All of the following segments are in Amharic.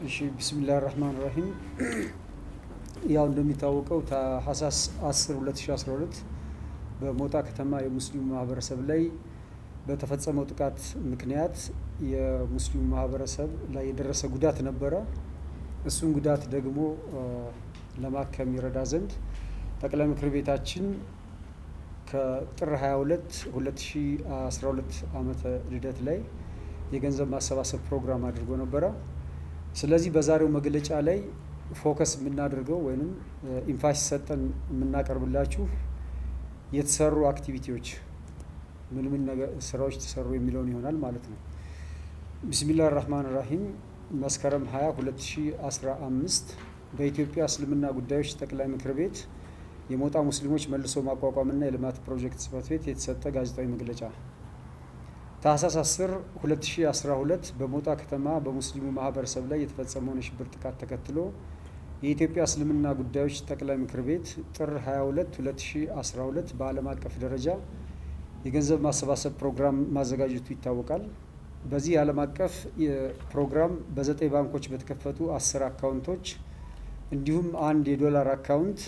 እሺ ቢስሚላህ ራህማን ራሂም ያው እንደሚታወቀው ታህሳስ 10 2012 በሞጣ ከተማ የሙስሊሙ ማህበረሰብ ላይ በተፈጸመው ጥቃት ምክንያት የሙስሊሙ ማህበረሰብ ላይ የደረሰ ጉዳት ነበረ። እሱን ጉዳት ደግሞ ለማከም ይረዳ ዘንድ ጠቅላይ ምክር ቤታችን ከጥር 22 2012 ዓመተ ልደት ላይ የገንዘብ ማሰባሰብ ፕሮግራም አድርጎ ነበረ። ስለዚህ በዛሬው መግለጫ ላይ ፎከስ የምናደርገው ወይም ኢንፋሲስ ሰጠን የምናቀርብላችሁ የተሰሩ አክቲቪቲዎች ምን ምን ስራዎች ተሰሩ የሚለውን ይሆናል ማለት ነው። ቢስሚላህ ራህማን ራሂም መስከረም 20 2015 በኢትዮጵያ እስልምና ጉዳዮች ጠቅላይ ምክር ቤት የሞጣ ሙስሊሞች መልሶ ማቋቋምና የልማት ፕሮጀክት ጽህፈት ቤት የተሰጠ ጋዜጣዊ መግለጫ ታህሳስ 10 2012 በሞጣ ከተማ በሙስሊሙ ማህበረሰብ ላይ የተፈጸመውን የሽብር ጥቃት ተከትሎ የኢትዮጵያ እስልምና ጉዳዮች ጠቅላይ ምክር ቤት ጥር 22 2012 በዓለም አቀፍ ደረጃ የገንዘብ ማሰባሰብ ፕሮግራም ማዘጋጀቱ ይታወቃል። በዚህ የዓለም አቀፍ ፕሮግራም በዘጠኝ ባንኮች በተከፈቱ አስር አካውንቶች እንዲሁም አንድ የዶላር አካውንት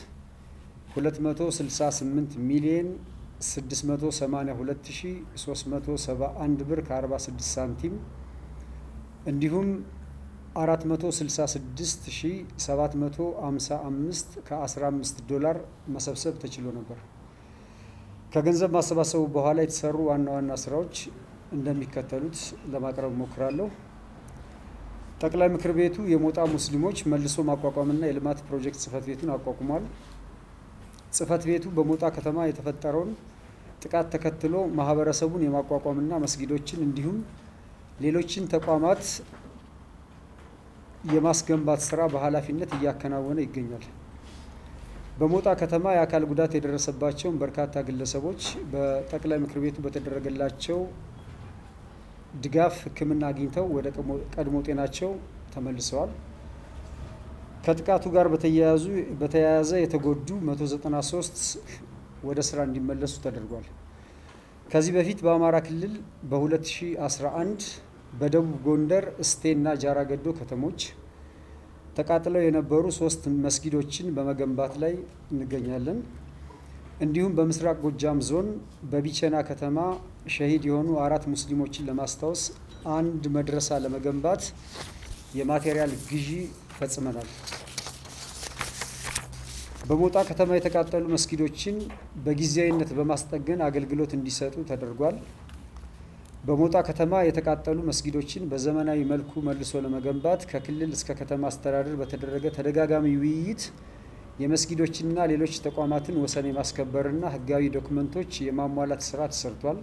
268 ሚሊየን 682371 ብር ከ46 ሳንቲም እንዲሁም 466755 ከ15 ዶላር መሰብሰብ ተችሎ ነበር። ከገንዘብ ማሰባሰቡ በኋላ የተሰሩ ዋና ዋና ስራዎች እንደሚከተሉት ለማቅረብ ሞክራለሁ። ጠቅላይ ምክር ቤቱ የሞጣ ሙስሊሞች መልሶ ማቋቋምና የልማት ፕሮጀክት ጽህፈት ቤቱን አቋቁሟል። ጽህፈት ቤቱ በሞጣ ከተማ የተፈጠረውን ጥቃት ተከትሎ ማህበረሰቡን የማቋቋምና መስጊዶችን እንዲሁም ሌሎችን ተቋማት የማስገንባት ስራ በኃላፊነት እያከናወነ ይገኛል። በሞጣ ከተማ የአካል ጉዳት የደረሰባቸውን በርካታ ግለሰቦች በጠቅላይ ምክር ቤቱ በተደረገላቸው ድጋፍ ሕክምና አግኝተው ወደ ቀድሞ ጤናቸው ተመልሰዋል። ከጥቃቱ ጋር በተያያዘ የተጎዱ 193 ወደ ስራ እንዲመለሱ ተደርጓል። ከዚህ በፊት በአማራ ክልል በ2011 በደቡብ ጎንደር እስቴና ጃራገዶ ከተሞች ተቃጥለው የነበሩ ሶስት መስጊዶችን በመገንባት ላይ እንገኛለን። እንዲሁም በምስራቅ ጎጃም ዞን በቢቸና ከተማ ሸሂድ የሆኑ አራት ሙስሊሞችን ለማስታወስ አንድ መድረሳ ለመገንባት የማቴሪያል ግዢ ፈጽመናል። በሞጣ ከተማ የተቃጠሉ መስጊዶችን በጊዜያዊነት በማስጠገን አገልግሎት እንዲሰጡ ተደርጓል። በሞጣ ከተማ የተቃጠሉ መስጊዶችን በዘመናዊ መልኩ መልሶ ለመገንባት ከክልል እስከ ከተማ አስተዳደር በተደረገ ተደጋጋሚ ውይይት የመስጊዶችንና ሌሎች ተቋማትን ወሰን የማስከበርና ሕጋዊ ዶክመንቶች የማሟላት ስራ ተሰርቷል።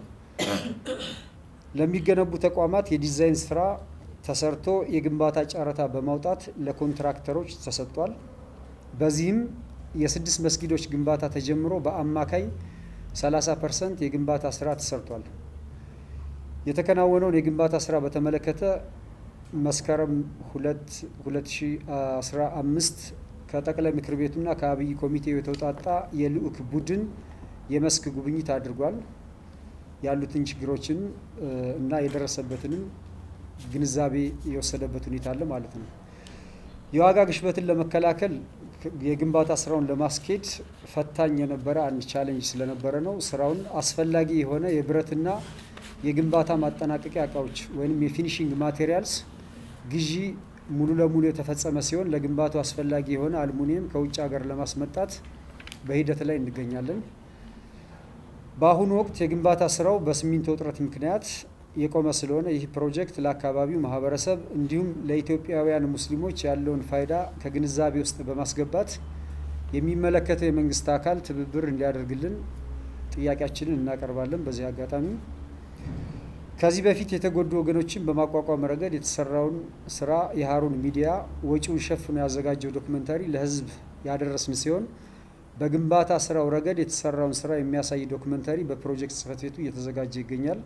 ለሚገነቡ ተቋማት የዲዛይን ስራ ተሰርቶ የግንባታ ጨረታ በማውጣት ለኮንትራክተሮች ተሰጥቷል። በዚህም የስድስት መስጊዶች ግንባታ ተጀምሮ በአማካይ 30 ፐርሰንት የግንባታ ስራ ተሰርቷል። የተከናወነውን የግንባታ ስራ በተመለከተ መስከረም 2 2015 ከጠቅላይ ምክር ቤቱና ከአብይ ኮሚቴው የተውጣጣ የልዑክ ቡድን የመስክ ጉብኝት አድርጓል። ያሉትን ችግሮችን እና የደረሰበትንም ግንዛቤ የወሰደበት ሁኔታ አለ ማለት ነው። የዋጋ ግሽበትን ለመከላከል የግንባታ ስራውን ለማስኬድ ፈታኝ የነበረ አንድ ቻሌንጅ ስለነበረ ነው። ስራውን አስፈላጊ የሆነ የብረትና የግንባታ ማጠናቀቂያ እቃዎች ወይም የፊኒሽንግ ማቴሪያልስ ግዢ ሙሉ ለሙሉ የተፈጸመ ሲሆን ለግንባታው አስፈላጊ የሆነ አልሙኒየም ከውጭ ሀገር ለማስመጣት በሂደት ላይ እንገኛለን። በአሁኑ ወቅት የግንባታ ስራው በሲሚንቶ እጥረት ምክንያት የቆመ ስለሆነ ይህ ፕሮጀክት ለአካባቢው ማህበረሰብ እንዲሁም ለኢትዮጵያውያን ሙስሊሞች ያለውን ፋይዳ ከግንዛቤ ውስጥ በማስገባት የሚመለከተው የመንግስት አካል ትብብር እንዲያደርግልን ጥያቄያችንን እናቀርባለን። በዚህ አጋጣሚ ከዚህ በፊት የተጎዱ ወገኖችን በማቋቋም ረገድ የተሰራውን ስራ የሀሩን ሚዲያ ወጪውን ሸፍኖ ያዘጋጀው ዶክመንታሪ ለህዝብ ያደረስን ሲሆን በግንባታ ስራው ረገድ የተሰራውን ስራ የሚያሳይ ዶክመንታሪ በፕሮጀክት ጽህፈት ቤቱ እየተዘጋጀ ይገኛል።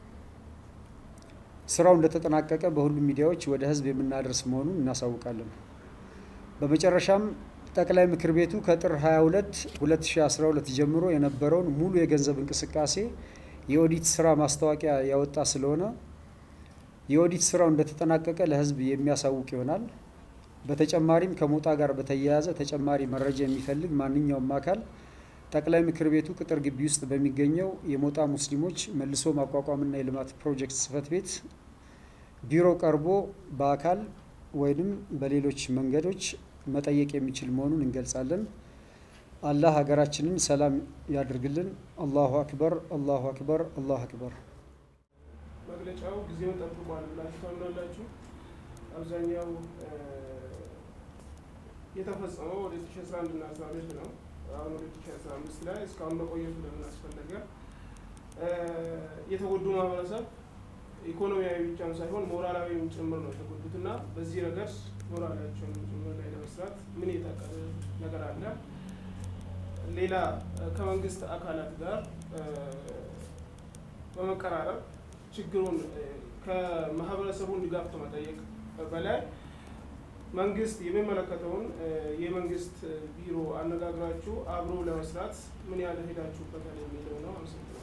ስራው እንደተጠናቀቀ በሁሉም ሚዲያዎች ወደ ህዝብ የምናደርስ መሆኑን እናሳውቃለን። በመጨረሻም ጠቅላይ ምክር ቤቱ ከጥር 22 2012 ጀምሮ የነበረውን ሙሉ የገንዘብ እንቅስቃሴ የኦዲት ስራ ማስታወቂያ ያወጣ ስለሆነ የኦዲት ስራው እንደተጠናቀቀ ለህዝብ የሚያሳውቅ ይሆናል። በተጨማሪም ከሞጣ ጋር በተያያዘ ተጨማሪ መረጃ የሚፈልግ ማንኛውም አካል ጠቅላይ ምክር ቤቱ ቅጥር ግቢ ውስጥ በሚገኘው የሞጣ ሙስሊሞች መልሶ ማቋቋምና የልማት ፕሮጀክት ጽህፈት ቤት ቢሮ ቀርቦ በአካል ወይም በሌሎች መንገዶች መጠየቅ የሚችል መሆኑን እንገልጻለን። አላህ ሀገራችንን ሰላም ያድርግልን። አላሁ አክበር፣ አላሁ አክበር፣ አላሁ አክበር። መግለጫው ጊዜውን ጠብቋል ብላችሁ ታምናላችሁ? አብዛኛው የተፈጸመው ወደ 2011 እና 12 ነው። አሁን ወደ 2015 ላይ እስካሁን መቆየቱ ለምን አስፈለገ? የተጎዱ ማህበረሰብ ኢኮኖሚያዊ ብቻም ሳይሆን ሞራላዊም ጭምር ነው የተጎዱት እና በዚህ ረገድ ሞራላቸውን ጭምር ላይ ለመስራት ምን የታቀደ ነገር አለ? ሌላ ከመንግስት አካላት ጋር በመቀራረብ ችግሩን ከማህበረሰቡን ድጋፍ ከመጠየቅ በላይ መንግስት የሚመለከተውን የመንግስት ቢሮ አነጋግራችሁ አብሮ ለመስራት ምን ያህል ሄዳችሁበታል የሚለው ነው። አመሰግናለሁ።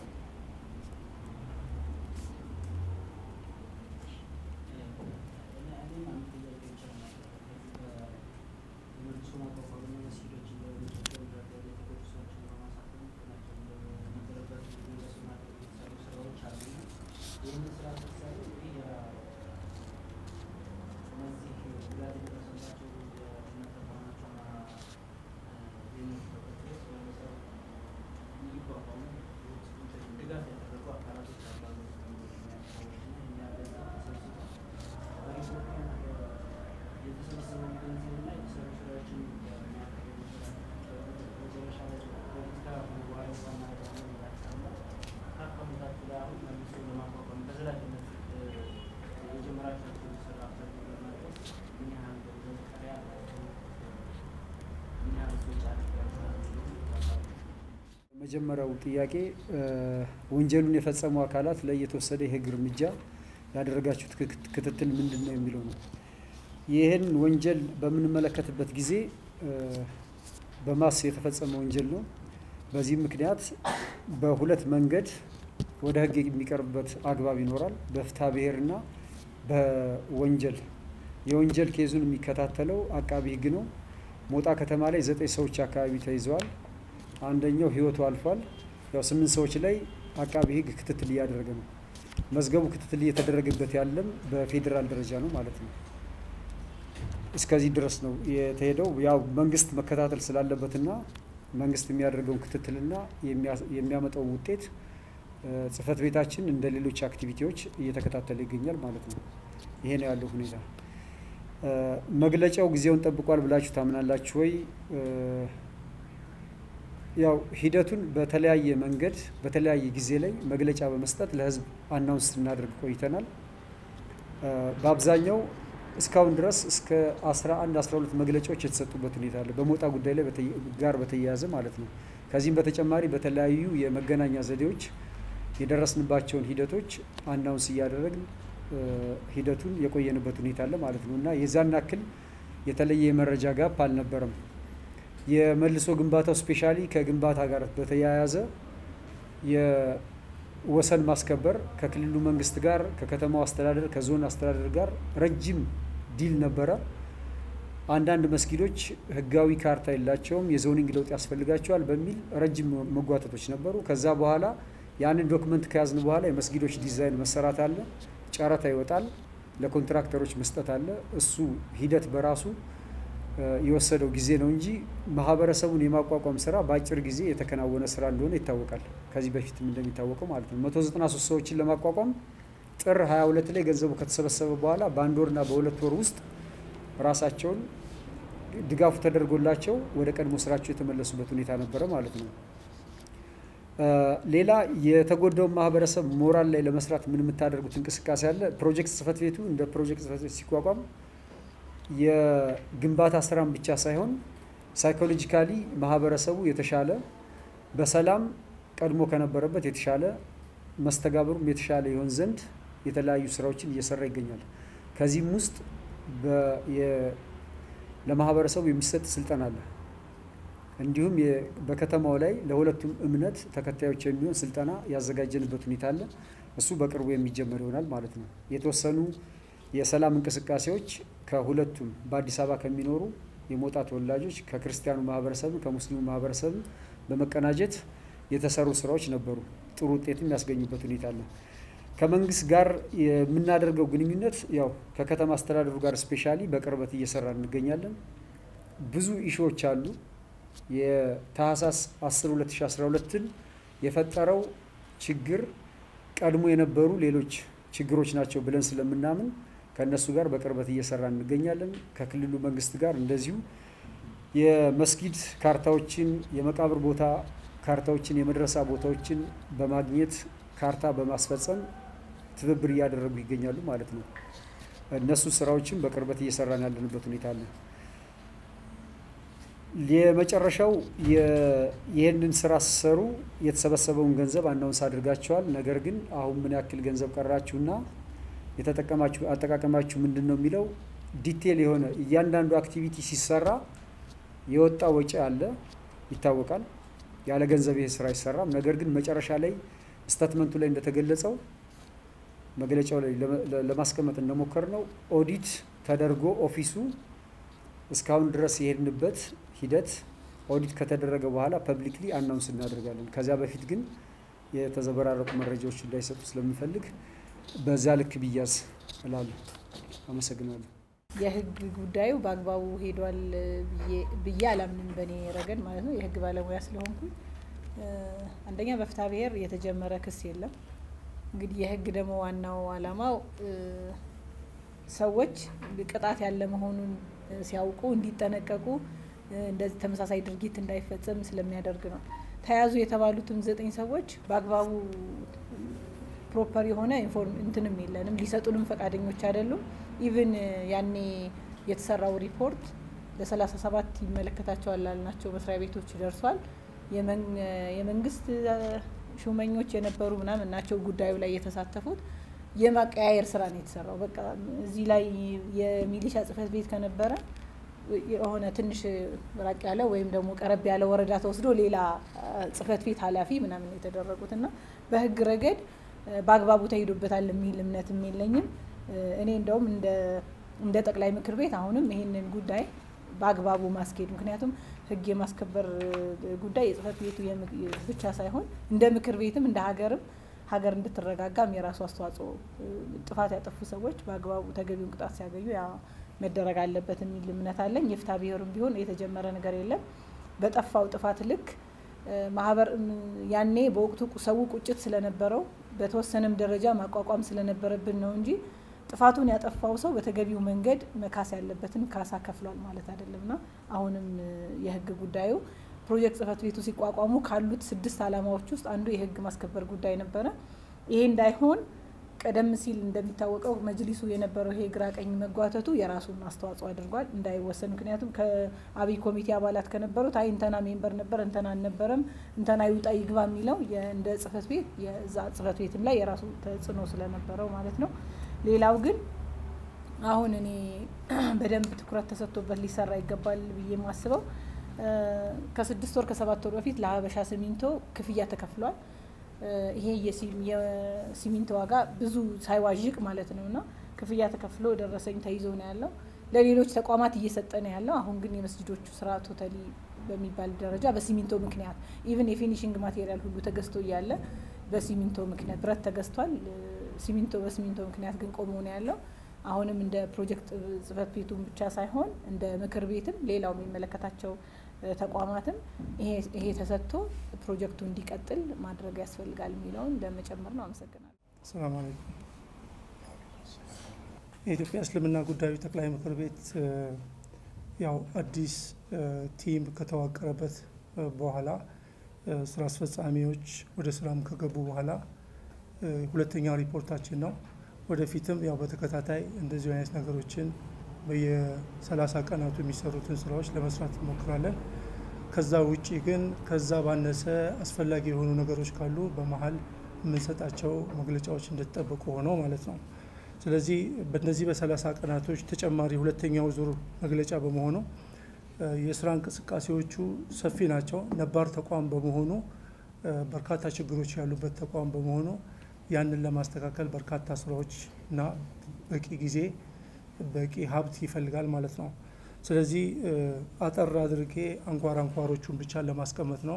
መጀመሪያው ጥያቄ ወንጀሉን የፈጸሙ አካላት ላይ የተወሰደ የህግ እርምጃ ያደረጋችሁት ክትትል ምንድን ነው የሚለው ነው። ይህን ወንጀል በምንመለከትበት ጊዜ በማስ የተፈጸመ ወንጀል ነው። በዚህም ምክንያት በሁለት መንገድ ወደ ህግ የሚቀርብበት አግባብ ይኖራል። በፍትሐ ብሔርና በወንጀል የወንጀል ኬዙን የሚከታተለው አቃቢ ህግ ነው። ሞጣ ከተማ ላይ ዘጠኝ ሰዎች አካባቢ ተይዘዋል። አንደኛው ህይወቱ አልፏል። ያው ስምንት ሰዎች ላይ አቃቢ ህግ ክትትል እያደረገ ነው። መዝገቡ ክትትል እየተደረገበት ያለም በፌዴራል ደረጃ ነው ማለት ነው። እስከዚህ ድረስ ነው የተሄደው። ያው መንግስት መከታተል ስላለበትና መንግስት የሚያደርገውን ክትትልና የሚያመጣው ውጤት ጽህፈት ቤታችን እንደ ሌሎች አክቲቪቲዎች እየተከታተለ ይገኛል ማለት ነው። ይሄ ነው ያለው ሁኔታ። መግለጫው ጊዜውን ጠብቋል ብላችሁ ታምናላችሁ ወይ? ያው ሂደቱን በተለያየ መንገድ በተለያየ ጊዜ ላይ መግለጫ በመስጠት ለህዝብ አናውንስ ስናደርግ ቆይተናል። በአብዛኛው እስካሁን ድረስ እስከ 11 12 መግለጫዎች የተሰጡበት ሁኔታ አለ፣ በሞጣ ጉዳይ ላይ ጋር በተያያዘ ማለት ነው። ከዚህም በተጨማሪ በተለያዩ የመገናኛ ዘዴዎች የደረስንባቸውን ሂደቶች አናውንስ እያደረግን ሂደቱን የቆየንበት ሁኔታ አለ ማለት ነው እና የዛን ያክል የተለየ የመረጃ ጋፕ አልነበረም። የመልሶ ግንባታው ስፔሻሊ ከግንባታ ጋር በተያያዘ የወሰን ማስከበር ከክልሉ መንግስት ጋር ከከተማው አስተዳደር ከዞን አስተዳደር ጋር ረጅም ዲል ነበረ። አንዳንድ መስጊዶች ህጋዊ ካርታ የላቸውም፣ የዞኒንግ ለውጥ ያስፈልጋቸዋል በሚል ረጅም መጓተቶች ነበሩ። ከዛ በኋላ ያንን ዶክመንት ከያዝን በኋላ የመስጊዶች ዲዛይን መሰራት አለ፣ ጨረታ ይወጣል፣ ለኮንትራክተሮች መስጠት አለ። እሱ ሂደት በራሱ የወሰደው ጊዜ ነው እንጂ ማህበረሰቡን የማቋቋም ስራ በአጭር ጊዜ የተከናወነ ስራ እንደሆነ ይታወቃል። ከዚህ በፊትም እንደሚታወቀው ማለት ነው። 193 ሰዎችን ለማቋቋም ጥር 22 ላይ ገንዘቡ ከተሰበሰበ በኋላ በአንድ ወርና በሁለት ወር ውስጥ ራሳቸውን ድጋፉ ተደርጎላቸው ወደ ቀድሞ ስራቸው የተመለሱበት ሁኔታ ነበረ ማለት ነው። ሌላ የተጎዳውን ማህበረሰብ ሞራል ላይ ለመስራት ምን የምታደርጉት እንቅስቃሴ አለ? ፕሮጀክት ጽህፈት ቤቱ እንደ ፕሮጀክት ጽህፈት ቤት ሲቋቋም የግንባታ ስራም ብቻ ሳይሆን ሳይኮሎጂካሊ ማህበረሰቡ የተሻለ በሰላም ቀድሞ ከነበረበት የተሻለ መስተጋብሩም የተሻለ ይሆን ዘንድ የተለያዩ ስራዎችን እየሰራ ይገኛል። ከዚህም ውስጥ ለማህበረሰቡ የሚሰጥ ስልጠና አለ። እንዲሁም በከተማው ላይ ለሁለቱም እምነት ተከታዮች የሚሆን ስልጠና ያዘጋጀንበት ሁኔታ አለ። እሱ በቅርቡ የሚጀመር ይሆናል ማለት ነው። የተወሰኑ የሰላም እንቅስቃሴዎች ከሁለቱም በአዲስ አበባ ከሚኖሩ የሞጣ ተወላጆች ከክርስቲያኑ ማህበረሰብም ከሙስሊሙ ማህበረሰብም በመቀናጀት የተሰሩ ስራዎች ነበሩ። ጥሩ ውጤትም ያስገኙበት ሁኔታ አለ። ከመንግስት ጋር የምናደርገው ግንኙነት ያው ከከተማ አስተዳደሩ ጋር ስፔሻሊ በቅርበት እየሰራ እንገኛለን። ብዙ ኢሹዎች አሉ። የታህሳስ 10 2012ን የፈጠረው ችግር ቀድሞ የነበሩ ሌሎች ችግሮች ናቸው ብለን ስለምናምን ከእነሱ ጋር በቅርበት እየሰራ እንገኛለን። ከክልሉ መንግስት ጋር እንደዚሁ የመስጊድ ካርታዎችን፣ የመቃብር ቦታ ካርታዎችን፣ የመድረሳ ቦታዎችን በማግኘት ካርታ በማስፈጸም ትብብር እያደረጉ ይገኛሉ ማለት ነው። እነሱ ስራዎችን በቅርበት እየሰራን ያለንበት ሁኔታ አለ። የመጨረሻው የይህንን ስራ ሲሰሩ የተሰበሰበውን ገንዘብ አናውንስ አድርጋቸዋል። ነገር ግን አሁን ምን ያክል ገንዘብ ቀራችሁና የተጠቀማችሁ አጠቃቀማችሁ ምንድን ነው የሚለው ዲቴል የሆነ እያንዳንዱ አክቲቪቲ ሲሰራ የወጣ ወጪ አለ ይታወቃል። ያለ ገንዘብ ይሄ ስራ አይሰራም። ነገር ግን መጨረሻ ላይ ስታትመንቱ ላይ እንደተገለጸው መግለጫው ላይ ለማስቀመጥ እንደሞከር ነው ኦዲት ተደርጎ ኦፊሱ እስካሁን ድረስ የሄድንበት ሂደት ኦዲት ከተደረገ በኋላ ፐብሊክሊ አናውንስ እናደርጋለን። ከዚያ በፊት ግን የተዘበራረቁ መረጃዎች እንዳይሰጡ ስለምፈልግ በዛ ልክ ቢያዝ እላለሁ። አመሰግናለሁ። የህግ ጉዳዩ በአግባቡ ሄዷል ብዬ አላምንም። በእኔ ረገድ ማለት ነው። የህግ ባለሙያ ስለሆንኩኝ አንደኛ በፍትሐ ብሔር የተጀመረ ክስ የለም። እንግዲህ የህግ ደግሞ ዋናው አላማው ሰዎች ቅጣት ያለ መሆኑን ሲያውቁ እንዲጠነቀቁ እንደዚህ ተመሳሳይ ድርጊት እንዳይፈጸም ስለሚያደርግ ነው። ተያዙ የተባሉትም ዘጠኝ ሰዎች በአግባቡ ፕሮፐር የሆነ ኢንፎርም እንትንም የለንም ሊሰጡንም ፈቃደኞች አይደሉም። ኢቭን ያኔ የተሰራው ሪፖርት ለሰላሳ ሰባት ይመለከታቸዋል ላልናቸው መስሪያ ቤቶች ደርሷል። የመንግስት ሹመኞች የነበሩ ምናምን ናቸው ጉዳዩ ላይ የተሳተፉት። የማቀያየር ስራ ነው የተሰራው። በቃ እዚህ ላይ የሚሊሻ ጽህፈት ቤት ከነበረ የሆነ ትንሽ ራቅ ያለ ወይም ደግሞ ቀረብ ያለ ወረዳ ተወስዶ ሌላ ጽህፈት ቤት ኃላፊ ምናምን የተደረጉት እና በህግ ረገድ በአግባቡ ተሄዶበታል የሚል እምነትም የለኝም። እኔ እንደውም እንደ ጠቅላይ ምክር ቤት አሁንም ይሄንን ጉዳይ በአግባቡ ማስኬድ ምክንያቱም ህግ የማስከበር ጉዳይ የጽህፈት ቤቱ ብቻ ሳይሆን እንደ ምክር ቤትም እንደ ሀገርም ሀገር እንድትረጋጋም የራሱ አስተዋጽኦ ጥፋት ያጠፉ ሰዎች በአግባቡ ተገቢውን ቅጣት ሲያገኙ ያ መደረግ አለበት የሚል እምነት አለኝ። የፍትሐ ብሔርም ቢሆን የተጀመረ ነገር የለም። በጠፋው ጥፋት ልክ ማህበር ያኔ በወቅቱ ሰው ቁጭት ስለነበረው በተወሰነም ደረጃ ማቋቋም ስለነበረብን ነው እንጂ ጥፋቱን ያጠፋው ሰው በተገቢው መንገድ መካስ ያለበትን ካሳ ከፍሏል ማለት አይደለምና አሁንም የህግ ጉዳዩ ፕሮጀክት ጽህፈት ቤቱ ሲቋቋሙ ካሉት ስድስት ዓላማዎች ውስጥ አንዱ የህግ ማስከበር ጉዳይ ነበረ። ይሄ እንዳይሆን ቀደም ሲል እንደሚታወቀው መጅሊሱ የነበረው ይሄ ግራ ቀኝ መጓተቱ የራሱን አስተዋጽኦ አድርጓል እንዳይወሰን። ምክንያቱም ከአብይ ኮሚቴ አባላት ከነበሩት አይ እንተና ሜምበር ነበር እንተና አልነበረም እንተና ይውጣ ይግባ የሚለው እንደ ጽህፈት ቤት የዛ ጽህፈት ቤትም ላይ የራሱ ተጽዕኖ ስለነበረው ማለት ነው። ሌላው ግን አሁን እኔ በደንብ ትኩረት ተሰጥቶበት ሊሰራ ይገባል ብዬ የማስበው ከስድስት ወር ከሰባት ወር በፊት ለሀበሻ ሲሚንቶ ክፍያ ተከፍሏል። ይሄ የሲሚንቶ ዋጋ ብዙ ሳይዋዥቅ ማለት ነው እና ክፍያ ተከፍሎ ደረሰኝ ተይዞ ነው ያለው። ለሌሎች ተቋማት እየሰጠ ነው ያለው። አሁን ግን የመስጅዶቹ ስራ ቶታሊ በሚባል ደረጃ በሲሚንቶ ምክንያት ኢቭን የፊኒሽንግ ማቴሪያል ሁሉ ተገዝቶ እያለ በሲሚንቶ ምክንያት ብረት ተገዝቷል። ሲሚንቶ በሲሚንቶ ምክንያት ግን ቆሞ ነው ያለው። አሁንም እንደ ፕሮጀክት ጽህፈት ቤቱን ብቻ ሳይሆን እንደ ምክር ቤትም ሌላው የሚመለከታቸው ተቋማትም ይሄ ተሰጥቶ ፕሮጀክቱ እንዲቀጥል ማድረግ ያስፈልጋል የሚለውን ለመጨመር ነው። አመሰግናለሁ። ሰላም አለይኩም። የኢትዮጵያ እስልምና ጉዳዮች ጠቅላይ ምክር ቤት ያው አዲስ ቲም ከተዋቀረበት በኋላ ስራ አስፈጻሚዎች ወደ ስራም ከገቡ በኋላ ሁለተኛ ሪፖርታችን ነው። ወደፊትም ያው በተከታታይ እንደዚሁ አይነት ነገሮችን በየሰላሳ ቀናቱ የሚሰሩትን ስራዎች ለመስራት እንሞክራለን። ከዛ ውጪ ግን ከዛ ባነሰ አስፈላጊ የሆኑ ነገሮች ካሉ በመሀል የምንሰጣቸው መግለጫዎች እንደተጠበቁ ሆነው ማለት ነው። ስለዚህ በእነዚህ በሰላሳ ቀናቶች ተጨማሪ ሁለተኛው ዙር መግለጫ በመሆኑ የስራ እንቅስቃሴዎቹ ሰፊ ናቸው። ነባር ተቋም በመሆኑ በርካታ ችግሮች ያሉበት ተቋም በመሆኑ ያንን ለማስተካከል በርካታ ስራዎች እና በቂ ጊዜ በቂ ሀብት ይፈልጋል ማለት ነው። ስለዚህ አጠር አድርጌ አንኳር አንኳሮቹን ብቻ ለማስቀመጥ ነው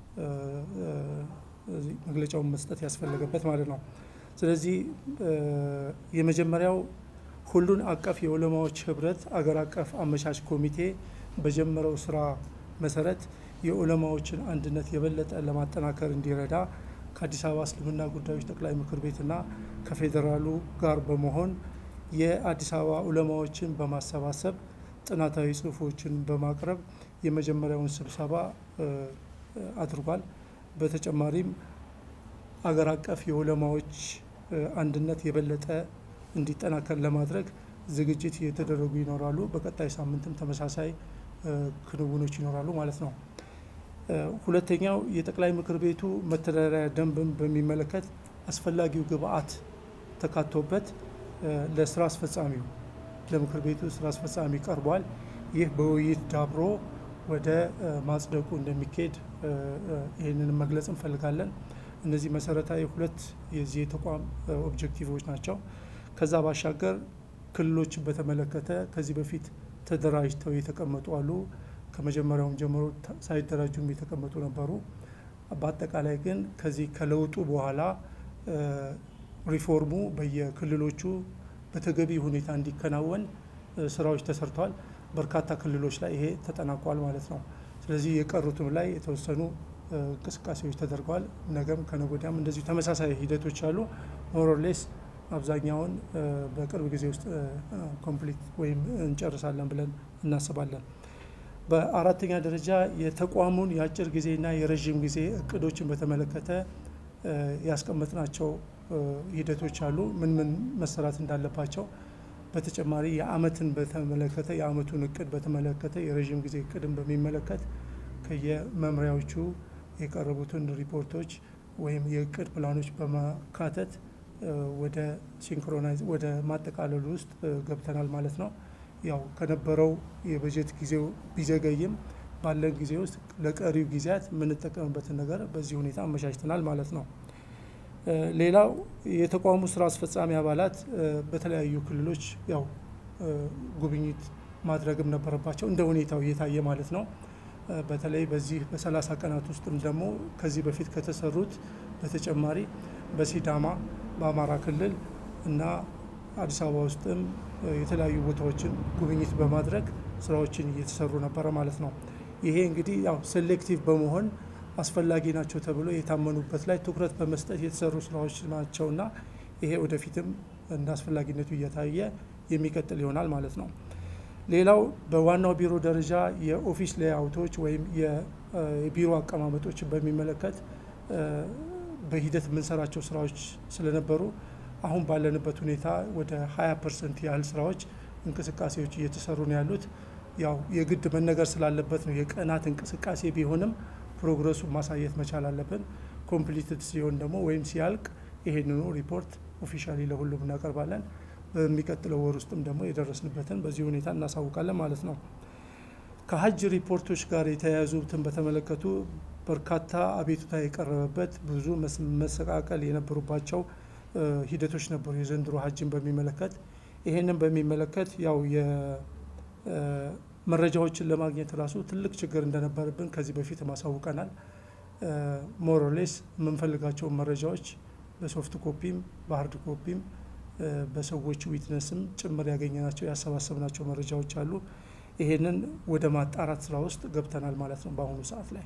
መግለጫውን መስጠት ያስፈለገበት ማለት ነው። ስለዚህ የመጀመሪያው ሁሉን አቀፍ የዑለማዎች ህብረት አገር አቀፍ አመቻች ኮሚቴ በጀመረው ስራ መሰረት የዑለማዎችን አንድነት የበለጠ ለማጠናከር እንዲረዳ ከአዲስ አበባ እስልምና ጉዳዮች ጠቅላይ ምክር ቤትና ከፌዴራሉ ጋር በመሆን የአዲስ አበባ ዑለማዎችን በማሰባሰብ ጥናታዊ ጽሁፎችን በማቅረብ የመጀመሪያውን ስብሰባ አድርጓል። በተጨማሪም አገር አቀፍ የዑለማዎች አንድነት የበለጠ እንዲጠናከር ለማድረግ ዝግጅት እየተደረጉ ይኖራሉ። በቀጣይ ሳምንትም ተመሳሳይ ክንውኖች ይኖራሉ ማለት ነው። ሁለተኛው የጠቅላይ ምክር ቤቱ መተዳደሪያ ደንብን በሚመለከት አስፈላጊው ግብአት ተካቶበት ለስራ አስፈጻሚው ለምክር ቤቱ ስራ አስፈጻሚ ቀርቧል። ይህ በውይይት ዳብሮ ወደ ማጽደቁ እንደሚካሄድ ይህንን መግለጽ እንፈልጋለን። እነዚህ መሰረታዊ ሁለት የዚህ የተቋም ኦብጀክቲቮች ናቸው። ከዛ ባሻገር ክልሎችን በተመለከተ ከዚህ በፊት ተደራጅተው የተቀመጡ አሉ። ከመጀመሪያውም ጀምሮ ሳይደራጁም የተቀመጡ ነበሩ። በአጠቃላይ ግን ከዚህ ከለውጡ በኋላ ሪፎርሙ በየክልሎቹ በተገቢ ሁኔታ እንዲከናወን ስራዎች ተሰርተዋል። በርካታ ክልሎች ላይ ይሄ ተጠናቋል ማለት ነው። ስለዚህ የቀሩትም ላይ የተወሰኑ እንቅስቃሴዎች ተደርገዋል። ነገም ከነጎዲያም እንደዚሁ ተመሳሳይ ሂደቶች አሉ። ሞሮሌስ አብዛኛውን በቅርብ ጊዜ ውስጥ ኮምፕሊት ወይም እንጨርሳለን ብለን እናስባለን። በአራተኛ ደረጃ የተቋሙን የአጭር ጊዜና የረዥም ጊዜ እቅዶችን በተመለከተ ያስቀመጥናቸው ሂደቶች አሉ። ምን ምን መሰራት እንዳለባቸው በተጨማሪ የአመትን በተመለከተ የአመቱን እቅድ በተመለከተ የረዥም ጊዜ እቅድን በሚመለከት ከየመምሪያዎቹ የቀረቡትን ሪፖርቶች ወይም የእቅድ ፕላኖች በማካተት ወደ ሲንክሮናይዝ ወደ ማጠቃለሉ ውስጥ ገብተናል ማለት ነው። ያው ከነበረው የበጀት ጊዜው ቢዘገይም ባለን ጊዜ ውስጥ ለቀሪው ጊዜያት የምንጠቀምበትን ነገር በዚህ ሁኔታ አመቻችተናል ማለት ነው። ሌላው የተቋሙ ስራ አስፈጻሚ አባላት በተለያዩ ክልሎች ያው ጉብኝት ማድረግም ነበረባቸው እንደ ሁኔታው እየታየ ማለት ነው። በተለይ በዚህ በሰላሳ ቀናት ውስጥም ደግሞ ከዚህ በፊት ከተሰሩት በተጨማሪ በሲዳማ በአማራ ክልል እና አዲስ አበባ ውስጥም የተለያዩ ቦታዎችን ጉብኝት በማድረግ ስራዎችን እየተሰሩ ነበረ ማለት ነው። ይሄ እንግዲህ ያው ሴሌክቲቭ በመሆን አስፈላጊ ናቸው ተብሎ የታመኑበት ላይ ትኩረት በመስጠት የተሰሩ ስራዎች ናቸውና ይሄ ወደፊትም እንደ አስፈላጊነቱ እየታየ የሚቀጥል ይሆናል ማለት ነው። ሌላው በዋናው ቢሮ ደረጃ የኦፊስ ሌአውቶች ወይም የቢሮ አቀማመጦችን በሚመለከት በሂደት የምንሰራቸው ስራዎች ስለነበሩ አሁን ባለንበት ሁኔታ ወደ 20 ፐርሰንት ያህል ስራዎች እንቅስቃሴዎች እየተሰሩ ነው ያሉት። ያው የግድ መነገር ስላለበት ነው የቀናት እንቅስቃሴ ቢሆንም ፕሮግረሱ ማሳየት መቻል አለብን። ኮምፕሊትድ ሲሆን ደግሞ ወይም ሲያልቅ ይሄንኑ ሪፖርት ኦፊሻሊ ለሁሉም እናቀርባለን። በሚቀጥለው ወር ውስጥም ደግሞ የደረስንበትን በዚህ ሁኔታ እናሳውቃለን ማለት ነው። ከሀጅ ሪፖርቶች ጋር የተያያዙትን በተመለከቱ በርካታ አቤቱታ የቀረበበት ብዙ መሰቃቀል የነበሩባቸው ሂደቶች ነበሩ። የዘንድሮ ሀጅን በሚመለከት ይሄንን በሚመለከት ያው መረጃዎችን ለማግኘት ራሱ ትልቅ ችግር እንደነበረብን ከዚህ በፊት ማሳውቀናል። ሞሮሌስ የምንፈልጋቸውን መረጃዎች በሶፍት ኮፒም በሀርድ ኮፒም በሰዎች ዊትነስም ጭምር ያገኘናቸው ያሰባሰብናቸው መረጃዎች አሉ። ይሄንን ወደ ማጣራት ስራ ውስጥ ገብተናል ማለት ነው በአሁኑ ሰዓት ላይ።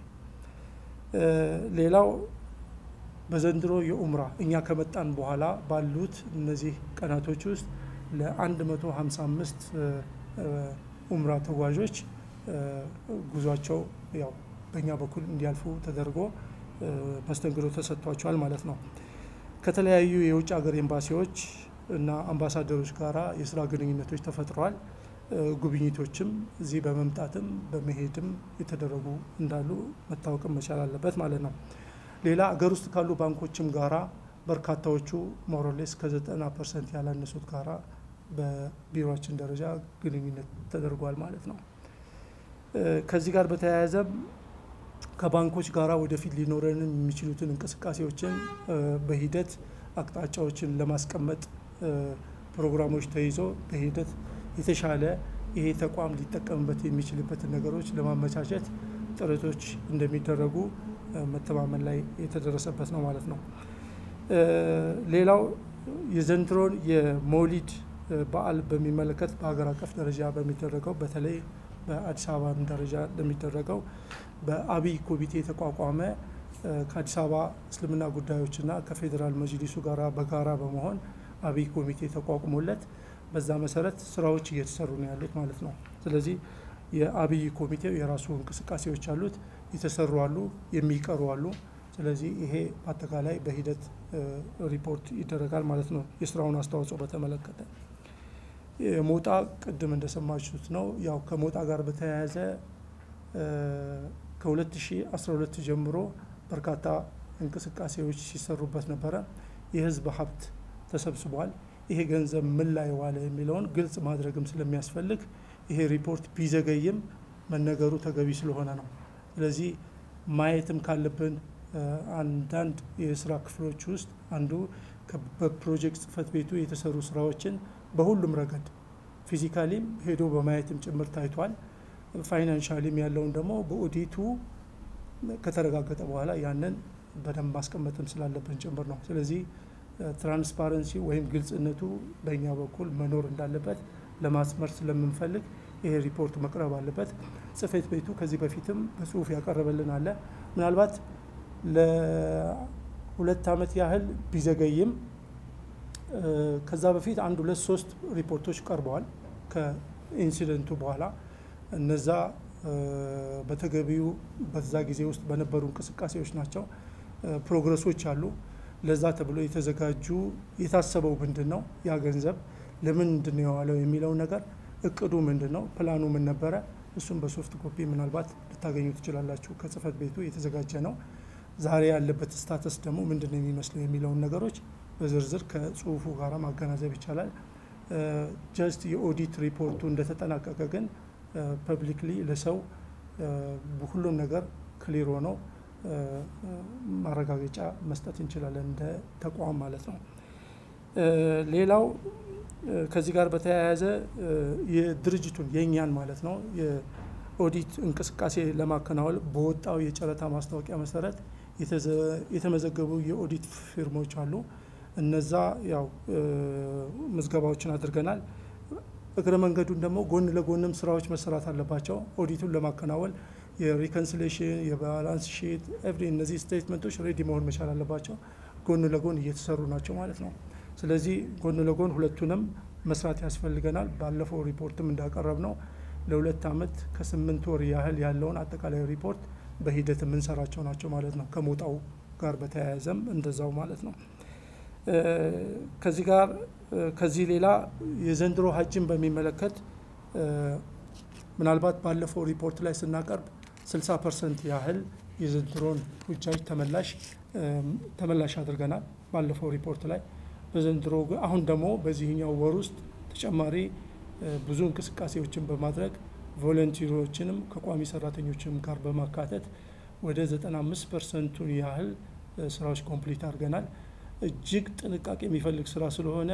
ሌላው በዘንድሮ የኡምራ እኛ ከመጣን በኋላ ባሉት እነዚህ ቀናቶች ውስጥ ለ155 ኡምራ ተጓዦች ጉዟቸው ያው በእኛ በኩል እንዲያልፉ ተደርጎ መስተንግዶ ተሰጥቷቸዋል ማለት ነው። ከተለያዩ የውጭ ሀገር ኤምባሲዎች እና አምባሳደሮች ጋራ የስራ ግንኙነቶች ተፈጥረዋል። ጉብኝቶችም እዚህ በመምጣትም በመሄድም የተደረጉ እንዳሉ መታወቅም መቻል አለበት ማለት ነው። ሌላ አገር ውስጥ ካሉ ባንኮችም ጋራ በርካታዎቹ ሞሮሌስ ከዘጠና ፐርሰንት ያላነሱት ጋራ በቢሮችን ደረጃ ግንኙነት ተደርጓል ማለት ነው። ከዚህ ጋር በተያያዘም ከባንኮች ጋራ ወደፊት ሊኖረን የሚችሉትን እንቅስቃሴዎችን በሂደት አቅጣጫዎችን ለማስቀመጥ ፕሮግራሞች ተይዞ በሂደት የተሻለ ይሄ ተቋም ሊጠቀምበት የሚችልበትን ነገሮች ለማመቻቸት ጥረቶች እንደሚደረጉ መተማመን ላይ የተደረሰበት ነው ማለት ነው። ሌላው የዘንድሮን የመውሊድ በዓል በሚመለከት በሀገር አቀፍ ደረጃ በሚደረገው በተለይ በአዲስ አበባ ደረጃ ለሚደረገው በአብይ ኮሚቴ የተቋቋመ ከአዲስ አበባ እስልምና ጉዳዮችና ከፌዴራል መጅሊሱ ጋር በጋራ በመሆን አብይ ኮሚቴ ተቋቁሞለት በዛ መሰረት ስራዎች እየተሰሩ ነው ያሉት ማለት ነው። ስለዚህ የአብይ ኮሚቴው የራሱ እንቅስቃሴዎች አሉት፣ የተሰሩ አሉ፣ የሚቀሩ አሉ። ስለዚህ ይሄ በአጠቃላይ በሂደት ሪፖርት ይደረጋል ማለት ነው። የስራውን አስተዋጽኦ በተመለከተ ሞጣ ቅድም እንደሰማችሁት ነው። ያው ከሞጣ ጋር በተያያዘ ከ2012 ጀምሮ በርካታ እንቅስቃሴዎች ሲሰሩበት ነበረ። የህዝብ ሀብት ተሰብስቧል። ይሄ ገንዘብ ምን ላይ ዋለ የሚለውን ግልጽ ማድረግም ስለሚያስፈልግ ይሄ ሪፖርት ቢዘገይም መነገሩ ተገቢ ስለሆነ ነው። ስለዚህ ማየትም ካለብን አንዳንድ የስራ ክፍሎች ውስጥ አንዱ በፕሮጀክት ጽህፈት ቤቱ የተሰሩ ስራዎችን በሁሉም ረገድ ፊዚካሊም ሄዶ በማየትም ጭምር ታይቷል። ፋይናንሻሊም ያለውን ደግሞ በኦዲቱ ከተረጋገጠ በኋላ ያንን በደንብ ማስቀመጥም ስላለብን ጭምር ነው። ስለዚህ ትራንስፓረንሲ ወይም ግልጽነቱ በእኛ በኩል መኖር እንዳለበት ለማስመር ስለምንፈልግ ይሄ ሪፖርት መቅረብ አለበት። ጽህፈት ቤቱ ከዚህ በፊትም በጽሁፍ ያቀረበልን አለ። ምናልባት ለሁለት ዓመት ያህል ቢዘገይም ከዛ በፊት አንድ ሁለት ሶስት ሪፖርቶች ቀርበዋል ከኢንሲደንቱ በኋላ እነዛ በተገቢው በዛ ጊዜ ውስጥ በነበሩ እንቅስቃሴዎች ናቸው። ፕሮግረሶች አሉ። ለዛ ተብሎ የተዘጋጁ የታሰበው ምንድን ነው፣ ያ ገንዘብ ለምንድን ነው የዋለው የሚለውን ነገር እቅዱ ምንድን ነው፣ ፕላኑ ምን ነበረ፣ እሱም በሶፍት ኮፒ ምናልባት ልታገኙ ትችላላችሁ። ከጽህፈት ቤቱ የተዘጋጀ ነው። ዛሬ ያለበት ስታተስ ደግሞ ምንድን ነው የሚመስለው የሚለውን ነገሮች በዝርዝር ከጽሁፉ ጋር ማገናዘብ ይቻላል። ጀስት የኦዲት ሪፖርቱ እንደተጠናቀቀ ግን ፐብሊክሊ ለሰው ሁሉም ነገር ክሊር ሆነው ማረጋገጫ መስጠት እንችላለን እንደ ተቋም ማለት ነው። ሌላው ከዚህ ጋር በተያያዘ የድርጅቱን የእኛን ማለት ነው የኦዲት እንቅስቃሴ ለማከናወን በወጣው የጨረታ ማስታወቂያ መሰረት የተመዘገቡ የኦዲት ፊርሞች አሉ። እነዛ ያው ምዝገባዎችን አድርገናል። እግረ መንገዱን ደግሞ ጎን ለጎንም ስራዎች መሰራት አለባቸው። ኦዲቱን ለማከናወን የሪኮንሲሌሽን የባላንስ ሺት ኤቭሪ እነዚህ ስቴትመንቶች ሬዲ መሆን መቻል አለባቸው። ጎን ለጎን እየተሰሩ ናቸው ማለት ነው። ስለዚህ ጎን ለጎን ሁለቱንም መስራት ያስፈልገናል። ባለፈው ሪፖርትም እንዳቀረብ ነው ለሁለት ዓመት ከስምንት ወር ያህል ያለውን አጠቃላይ ሪፖርት በሂደት የምንሰራቸው ናቸው ማለት ነው። ከሞጣው ጋር በተያያዘም እንደዛው ማለት ነው። ከዚህ ጋር ከዚህ ሌላ የዘንድሮ ሀጅን በሚመለከት ምናልባት ባለፈው ሪፖርት ላይ ስናቀርብ 60 ፐርሰንት ያህል የዘንድሮን ሁጃጅ ተመላሽ ተመላሽ አድርገናል ባለፈው ሪፖርት ላይ። በዘንድሮ አሁን ደግሞ በዚህኛው ወር ውስጥ ተጨማሪ ብዙ እንቅስቃሴዎችን በማድረግ ቮለንቲሮችንም ከቋሚ ሰራተኞችም ጋር በማካተት ወደ 95 ፐርሰንቱን ያህል ስራዎች ኮምፕሊት አድርገናል። እጅግ ጥንቃቄ የሚፈልግ ስራ ስለሆነ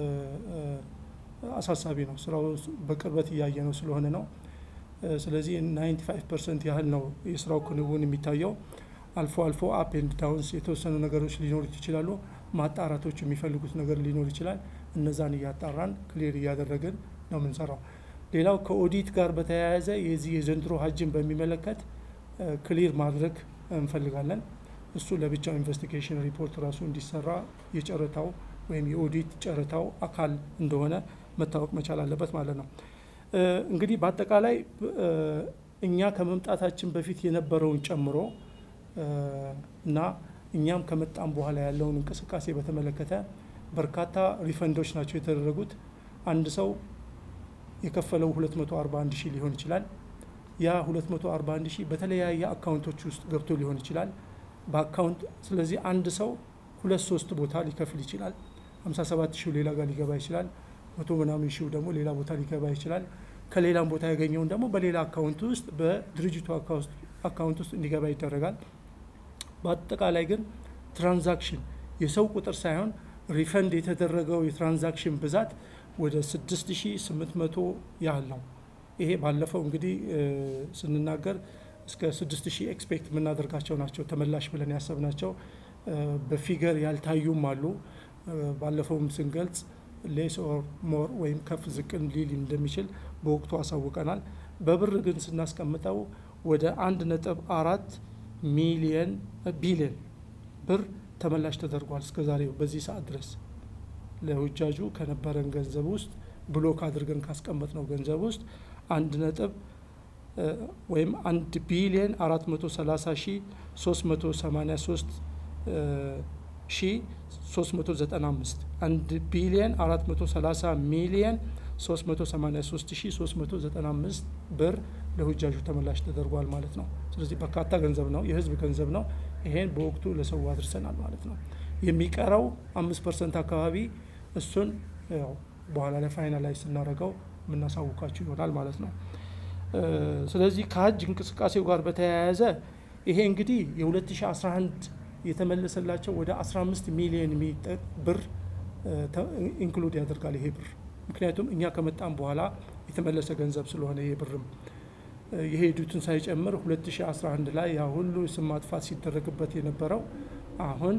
አሳሳቢ ነው። ስራው በቅርበት እያየ ነው ስለሆነ ነው። ስለዚህ 95 ፐርሰንት ያህል ነው የስራው ክንውን የሚታየው። አልፎ አልፎ አፕ ኤንድ ዳውንስ የተወሰኑ ነገሮች ሊኖሩት ይችላሉ። ማጣራቶች የሚፈልጉት ነገር ሊኖር ይችላል። እነዛን እያጣራን ክሊር እያደረግን ነው የምንሰራው። ሌላው ከኦዲት ጋር በተያያዘ የዚህ የዘንድሮ ሀጅን በሚመለከት ክሊር ማድረግ እንፈልጋለን። እሱ ለብቻው ኢንቨስቲጌሽን ሪፖርት ራሱ እንዲሰራ የጨረታው ወይም የኦዲት ጨረታው አካል እንደሆነ መታወቅ መቻል አለበት ማለት ነው። እንግዲህ በአጠቃላይ እኛ ከመምጣታችን በፊት የነበረውን ጨምሮ እና እኛም ከመጣም በኋላ ያለውን እንቅስቃሴ በተመለከተ በርካታ ሪፈንዶች ናቸው የተደረጉት። አንድ ሰው የከፈለው 241 ሺህ ሊሆን ይችላል። ያ 241 ሺህ በተለያየ አካውንቶች ውስጥ ገብቶ ሊሆን ይችላል በአካውንት ስለዚህ አንድ ሰው ሁለት ሶስት ቦታ ሊከፍል ይችላል። 57 ሺው ሌላ ጋር ሊገባ ይችላል። መቶ ምናምን ሺው ደግሞ ሌላ ቦታ ሊገባ ይችላል። ከሌላም ቦታ ያገኘውን ደግሞ በሌላ አካውንት ውስጥ በድርጅቱ አካውንት ውስጥ እንዲገባ ይደረጋል። በአጠቃላይ ግን ትራንዛክሽን የሰው ቁጥር ሳይሆን ሪፈንድ የተደረገው የትራንዛክሽን ብዛት ወደ 6800 ያህል ነው። ይሄ ባለፈው እንግዲህ ስንናገር እስከ 6000 ኤክስፔክት የምናደርጋቸው ናቸው ተመላሽ ብለን ያሰብናቸው በፊገር ያልታዩም አሉ። ባለፈውም ስንገልጽ ሌስ ኦር ሞር ወይም ከፍ ዝቅን ሊል እንደሚችል በወቅቱ አሳውቀናል። በብር ግን ስናስቀምጠው ወደ አንድ ነጥብ አራት ሚሊየን ቢሊየን ብር ተመላሽ ተደርጓል እስከ ዛሬው በዚህ ሰዓት ድረስ ለሁጃጁ ከነበረን ገንዘብ ውስጥ ብሎክ አድርገን ካስቀመጥነው ገንዘብ ውስጥ አንድ ነጥብ ወይም አንድ ቢሊየን አራት መቶ ሰላሳ ሺ ሶስት መቶ ሰማኒያ ሶስት ሺ ሶስት መቶ ዘጠና አምስት አንድ ቢሊየን አራት መቶ ሰላሳ ሚሊየን ሶስት መቶ ሰማኒያ ሶስት ሺ ሶስት መቶ ዘጠና አምስት ብር ለሁጃጁ ተመላሽ ተደርጓል ማለት ነው። ስለዚህ በርካታ ገንዘብ ነው፣ የህዝብ ገንዘብ ነው። ይሄን በወቅቱ ለሰው አድርሰናል ማለት ነው። የሚቀረው አምስት ፐርሰንት አካባቢ እሱን ያው በኋላ ላይ ፋይናላይዝ ስናደርገው የምናሳውቃችሁ ይሆናል ማለት ነው። ስለዚህ ከሀጅ እንቅስቃሴው ጋር በተያያዘ ይሄ እንግዲህ የ2011 የተመለሰላቸው ወደ 15 ሚሊዮን ብር ኢንክሉድ ያደርጋል ይሄ ብር። ምክንያቱም እኛ ከመጣም በኋላ የተመለሰ ገንዘብ ስለሆነ ይሄ ብርም የሄዱትን ሳይጨምር 2011 ላይ ያ ሁሉ ስም ማጥፋት ሲደረግበት የነበረው አሁን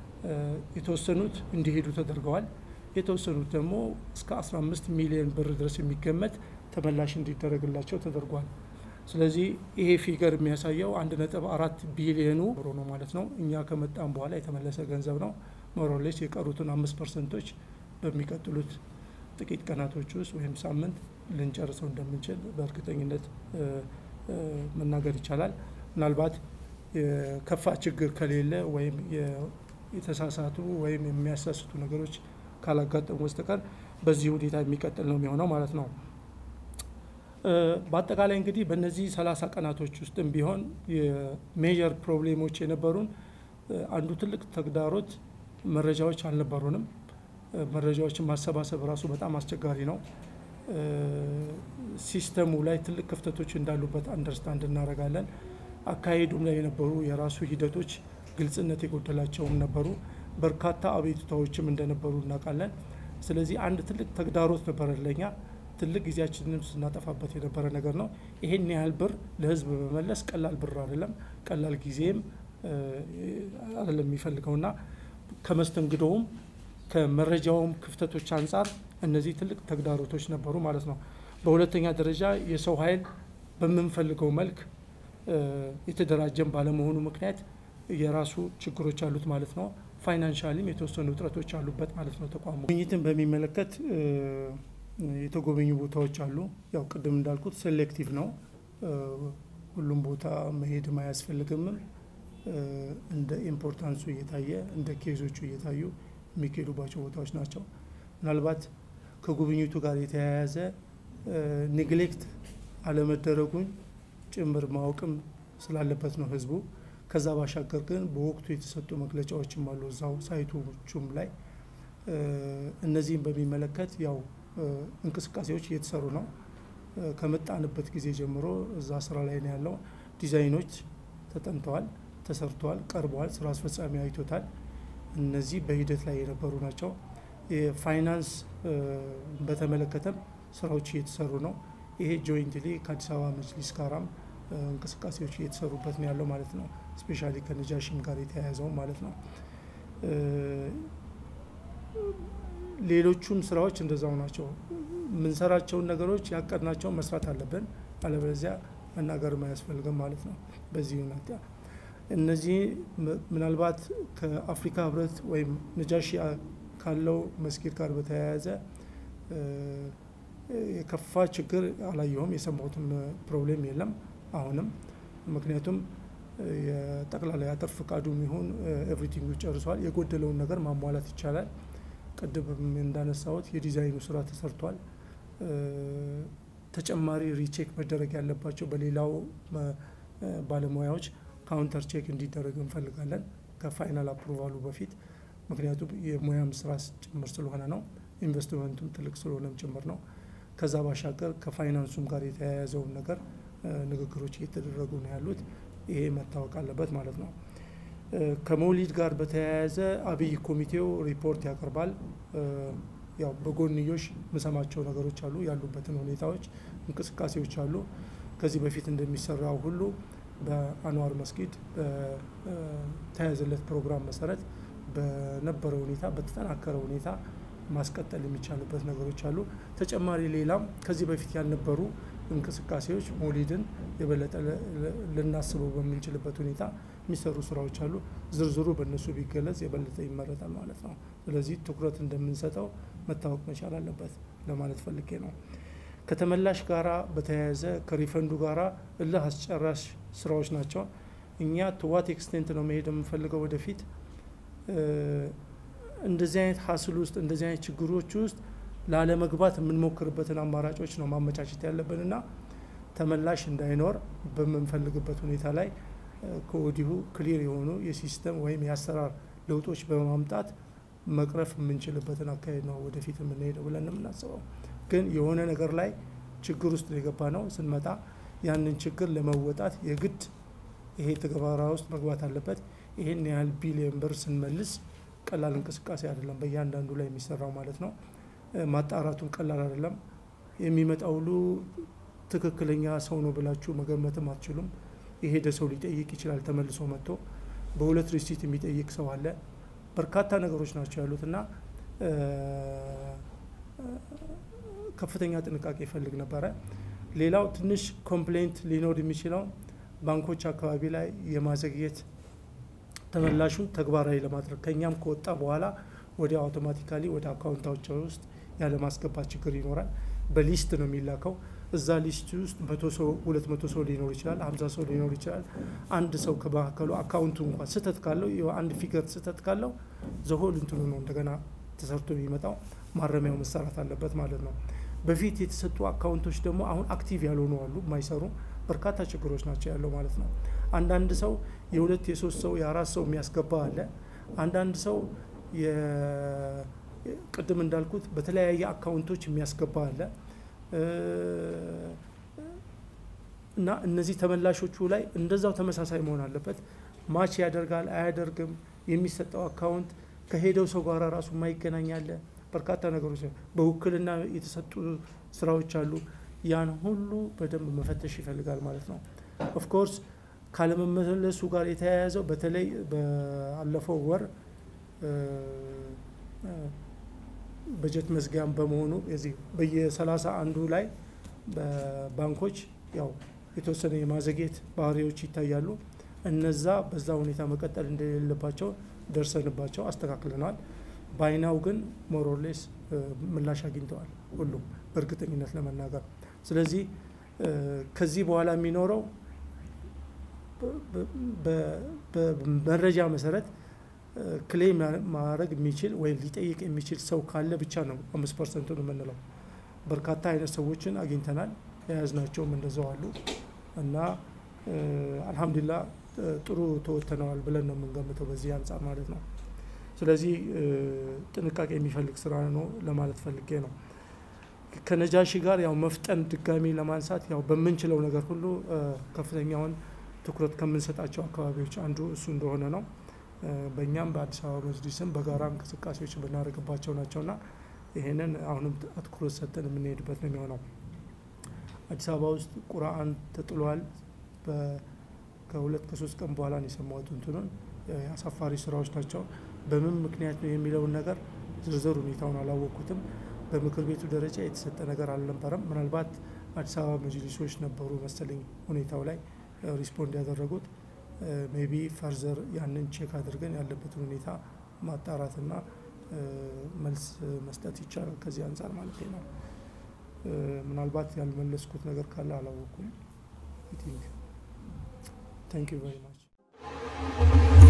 የተወሰኑት እንዲሄዱ ተደርገዋል። የተወሰኑት ደግሞ እስከ 15 ሚሊዮን ብር ድረስ የሚገመት ተመላሽ እንዲደረግላቸው ተደርጓል። ስለዚህ ይሄ ፊገር የሚያሳየው አንድ ነጥብ አራት ቢሊዮኑ ብሮ ነው ማለት ነው። እኛ ከመጣም በኋላ የተመለሰ ገንዘብ ነው። ሞሮሌስ የቀሩትን አምስት ፐርሰንቶች በሚቀጥሉት ጥቂት ቀናቶች ውስጥ ወይም ሳምንት ልንጨርሰው እንደምንችል በእርግጠኝነት መናገር ይቻላል። ምናልባት የከፋ ችግር ከሌለ ወይም የተሳሳቱ ወይም የሚያሳስቱ ነገሮች ካላጋጠሙ በስተቀር በዚህ ሁኔታ የሚቀጥል ነው የሚሆነው ማለት ነው። በአጠቃላይ እንግዲህ በእነዚህ ሰላሳ ቀናቶች ውስጥም ቢሆን የሜጀር ፕሮብሌሞች የነበሩን አንዱ ትልቅ ተግዳሮት መረጃዎች አልነበሩንም። መረጃዎችን ማሰባሰብ ራሱ በጣም አስቸጋሪ ነው። ሲስተሙ ላይ ትልቅ ክፍተቶች እንዳሉበት አንደርስታንድ እናደርጋለን። አካሄዱም ላይ የነበሩ የራሱ ሂደቶች ግልጽነት የጎደላቸውም ነበሩ። በርካታ አቤቱታዎችም እንደነበሩ እናውቃለን። ስለዚህ አንድ ትልቅ ተግዳሮት ነበረ ለኛ። ትልቅ ጊዜያችንንም ስናጠፋበት የነበረ ነገር ነው። ይሄን ያህል ብር ለህዝብ በመመለስ ቀላል ብር አይደለም፣ ቀላል ጊዜም አይደለም የሚፈልገውና ከመስተንግዶውም ከመረጃውም ክፍተቶች አንጻር እነዚህ ትልቅ ተግዳሮቶች ነበሩ ማለት ነው። በሁለተኛ ደረጃ የሰው ኃይል በምንፈልገው መልክ የተደራጀን ባለመሆኑ ምክንያት የራሱ ችግሮች አሉት ማለት ነው። ፋይናንሻሊም የተወሰኑ እጥረቶች አሉበት ማለት ነው። ተቋሙ ጉብኝትን በሚመለከት የተጎበኙ ቦታዎች አሉ። ያው ቅድም እንዳልኩት ሴሌክቲቭ ነው። ሁሉም ቦታ መሄድም አያስፈልግምም። እንደ ኢምፖርታንሱ እየታየ እንደ ኬዞቹ እየታዩ የሚካሄዱባቸው ቦታዎች ናቸው። ምናልባት ከጉብኝቱ ጋር የተያያዘ ኔግሌክት አለመደረጉን ጭምር ማወቅም ስላለበት ነው ህዝቡ። ከዛ ባሻገር ግን በወቅቱ የተሰጡ መግለጫዎችም አሉ እዛው ሳይቶቹም ላይ እነዚህም በሚመለከት ያው እንቅስቃሴዎች እየተሰሩ ነው። ከመጣንበት ጊዜ ጀምሮ እዛ ስራ ላይ ነው ያለው። ዲዛይኖች ተጠንተዋል፣ ተሰርተዋል፣ ቀርበዋል። ስራ አስፈጻሚ አይቶታል። እነዚህ በሂደት ላይ የነበሩ ናቸው። የፋይናንስ በተመለከተም ስራዎች እየተሰሩ ነው። ይሄ ጆይንትሊ ከአዲስ አበባ መጅሊስ ጋራም እንቅስቃሴዎች እየተሰሩበት ነው ያለው ማለት ነው። ስፔሻሊ ከነጃሽም ጋር የተያያዘው ማለት ነው። ሌሎቹም ስራዎች እንደዛው ናቸው። የምንሰራቸውን ነገሮች ያቀድናቸውን መስራት አለብን። አለበለዚያ መናገርም አያስፈልግም ማለት ነው። በዚህ ሁኔታ እነዚህ ምናልባት ከአፍሪካ ህብረት ወይም ነጃሺ ካለው መስጊድ ጋር በተያያዘ የከፋ ችግር አላየሁም። የሰማሁትም ፕሮብሌም የለም አሁንም። ምክንያቱም የጠቅላላ የአጥር ፍቃዱ የሚሆን ኤቭሪቲንግ ጨርሷል። የጎደለውን ነገር ማሟላት ይቻላል። ቅድም እንዳነሳሁት የዲዛይኑ ስራ ተሰርቷል። ተጨማሪ ሪቼክ መደረግ ያለባቸው በሌላው ባለሙያዎች ካውንተር ቼክ እንዲደረግ እንፈልጋለን ከፋይናል አፕሩቫሉ በፊት ምክንያቱም የሙያም ስራ ጭምር ስለሆነ ነው። ኢንቨስትመንቱም ትልቅ ስለሆነም ጭምር ነው። ከዛ ባሻገር ከፋይናንሱም ጋር የተያያዘውን ነገር ንግግሮች እየተደረጉ ነው ያሉት። ይሄ መታወቅ አለበት ማለት ነው። ከመውሊድ ጋር በተያያዘ አብይ ኮሚቴው ሪፖርት ያቀርባል። ያው በጎንዮሽ ምሰማቸው ነገሮች አሉ፣ ያሉበትን ሁኔታዎች እንቅስቃሴዎች አሉ። ከዚህ በፊት እንደሚሰራው ሁሉ በአንዋር መስጊድ በተያዘለት ፕሮግራም መሰረት በነበረ ሁኔታ በተጠናከረ ሁኔታ ማስቀጠል የሚቻልበት ነገሮች አሉ። ተጨማሪ ሌላም ከዚህ በፊት ያልነበሩ እንቅስቃሴዎች መውሊድን የበለጠ ልናስበው በምንችልበት ሁኔታ የሚሰሩ ስራዎች አሉ። ዝርዝሩ በእነሱ ቢገለጽ የበለጠ ይመረጣል ማለት ነው። ስለዚህ ትኩረት እንደምንሰጠው መታወቅ መቻል አለበት ለማለት ፈልጌ ነው። ከተመላሽ ጋራ በተያያዘ ከሪፈንዱ ጋራ እልህ አስጨራሽ ስራዎች ናቸው። እኛ ቱዋት ኤክስቴንት ነው መሄድ የምንፈልገው ወደፊት እንደዚህ አይነት ሀስል ውስጥ እንደዚህ አይነት ችግሮች ውስጥ ላለመግባት የምንሞክርበትን አማራጮች ነው ማመቻቸት ያለብንና ተመላሽ እንዳይኖር በምንፈልግበት ሁኔታ ላይ ከወዲሁ ክሊር የሆኑ የሲስተም ወይም የአሰራር ለውጦች በማምጣት መቅረፍ የምንችልበትን አካሄድ ነው ወደፊት የምንሄደው ብለን የምናስበው። ግን የሆነ ነገር ላይ ችግር ውስጥ የገባ ነው ስንመጣ ያንን ችግር ለመወጣት የግድ ይሄ ተግባራ ውስጥ መግባት አለበት። ይሄን ያህል ቢሊየን ብር ስንመልስ ቀላል እንቅስቃሴ አይደለም፣ በእያንዳንዱ ላይ የሚሰራው ማለት ነው። ማጣራቱን ቀላል አይደለም። የሚመጣው ሁሉ ትክክለኛ ሰው ነው ብላችሁ መገመትም አትችሉም። የሄደ ሰው ሊጠይቅ ይችላል። ተመልሶ መጥቶ በሁለት ሪሲት የሚጠይቅ ሰው አለ። በርካታ ነገሮች ናቸው ያሉት እና ከፍተኛ ጥንቃቄ ይፈልግ ነበረ። ሌላው ትንሽ ኮምፕሌንት ሊኖር የሚችለው ባንኮች አካባቢ ላይ የማዘግየት ተመላሹን ተግባራዊ ለማድረግ ከእኛም ከወጣ በኋላ ወዲያ አውቶማቲካሊ ወደ አካውንታቸው ውስጥ ያለማስገባት ችግር ይኖራል። በሊስት ነው የሚላከው። እዛ ሊስት ውስጥ መቶ ሰው ሁለት መቶ ሰው ሊኖር ይችላል፣ ሀምሳ ሰው ሊኖር ይችላል። አንድ ሰው ከመካከሉ አካውንቱ እንኳን ስህተት ካለው አንድ ፊገር ስህተት ካለው ዘሆል እንትኑ ነው እንደገና ተሰርቶ የሚመጣው ማረሚያው መሰራት አለበት ማለት ነው። በፊት የተሰጡ አካውንቶች ደግሞ አሁን አክቲቭ ያልሆኑ አሉ፣ የማይሰሩ በርካታ ችግሮች ናቸው ያለው ማለት ነው። አንዳንድ ሰው የሁለት የሶስት ሰው የአራት ሰው የሚያስገባ አለ። አንዳንድ ሰው ቅድም እንዳልኩት በተለያየ አካውንቶች የሚያስገባ አለ እና እነዚህ ተመላሾቹ ላይ እንደዛው ተመሳሳይ መሆን አለበት። ማች ያደርጋል አያደርግም፣ የሚሰጠው አካውንት ከሄደው ሰው ጋር ራሱ የማይገናኝ አለ። በርካታ ነገሮች በውክልና የተሰጡ ስራዎች አሉ። ያን ሁሉ በደንብ መፈተሽ ይፈልጋል ማለት ነው። ኦፍኮርስ ካለመመለሱ ጋር የተያያዘው በተለይ ባለፈው ወር በጀት መዝጊያም በመሆኑ የዚህ በየሰላሳ አንዱ ላይ በባንኮች ያው የተወሰነ የማዘግየት ባህሪዎች ይታያሉ። እነዛ በዛ ሁኔታ መቀጠል እንደሌለባቸው ደርሰንባቸው አስተካክለናል። ባይናው ግን ሞሮሌስ ምላሽ አግኝተዋል ሁሉም በእርግጠኝነት ለመናገር ስለዚህ ከዚህ በኋላ የሚኖረው በመረጃ መሰረት ክሌም ማድረግ የሚችል ወይም ሊጠይቅ የሚችል ሰው ካለ ብቻ ነው አምስት ፐርሰንቱን የምንለው። በርካታ አይነት ሰዎችን አግኝተናል። የያዝናቸውም እንደዛው አሉ እና አልሐምዱሊላ ጥሩ ተወጥተነዋል ብለን ነው የምንገምተው በዚህ አንጻር ማለት ነው። ስለዚህ ጥንቃቄ የሚፈልግ ስራ ነው ለማለት ፈልጌ ነው። ከነጃሺ ጋር ያው መፍጠን ድጋሚ ለማንሳት ያው በምንችለው ነገር ሁሉ ከፍተኛውን ትኩረት ከምንሰጣቸው አካባቢዎች አንዱ እሱ እንደሆነ ነው። በእኛም በአዲስ አበባ መጅሊስም በጋራ እንቅስቃሴዎች የምናደርግባቸው ናቸውና ይሄንን አሁንም አትኩሮት ሰጥተን የምንሄድበት ነው የሚሆነው። አዲስ አበባ ውስጥ ቁርአን ተጥሏል። ከሁለት ከሶስት ቀን በኋላ ነው የሰማሁት እንትኑን አሳፋሪ ስራዎች ናቸው። በምን ምክንያት ነው የሚለውን ነገር ዝርዝር ሁኔታውን አላወቅኩትም። በምክር ቤቱ ደረጃ የተሰጠ ነገር አልነበረም። ምናልባት አዲስ አበባ መጅሊሶች ነበሩ መሰለኝ ሁኔታው ላይ ሪስፖንድ ያደረጉት። ሜቢ ፈርዘር ያንን ቼክ አድርገን ያለበትን ሁኔታ ማጣራትና መልስ መስጠት ይቻላል ከዚህ አንጻር ማለት ነው። ምናልባት ያልመለስኩት ነገር ካለ አላወቅኩም። ታንክ ዩ ቨሪ ማች